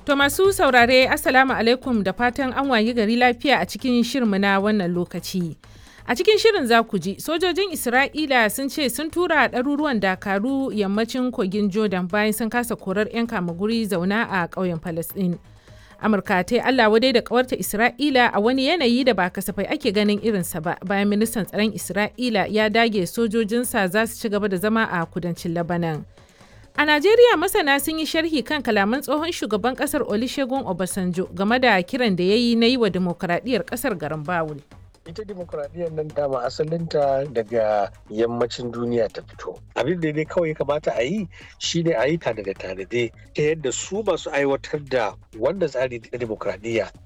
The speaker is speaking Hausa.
To masu saurare Assalamu alaikum da fatan an wayi gari lafiya a cikin shirmu na wannan lokaci. A cikin shirin za ku ji sojojin Isra'ila sun ce sun tura ɗaruruwan dakaru yammacin kogin Jordan bayan sun kasa korar 'yan kamaguri zauna a ƙauyen Falasɗin. Amurka ta yi Allah wadai da ƙawarta Isra'ila a wani yanayi da ba kasafai ake ganin irinsa ba bayan ministan tsaron Isra'ila ya dage sojojinsa za su ci gaba da zama a kudancin Labanan. A Najeriya masana sun yi sharhi kan kalaman tsohon shugaban kasar Olusegun Obasanjo game da kiran da ya yi na yi wa dimokuraɗiyyar kasar garin Bawul. ita demokuraɗiyyar nan dama asalinta daga yammacin duniya ta fito abin da dai kawai kamata a yi shine a yi tanade tanade ta yadda su masu aiwatar da wanda tsari na demokuraɗiyya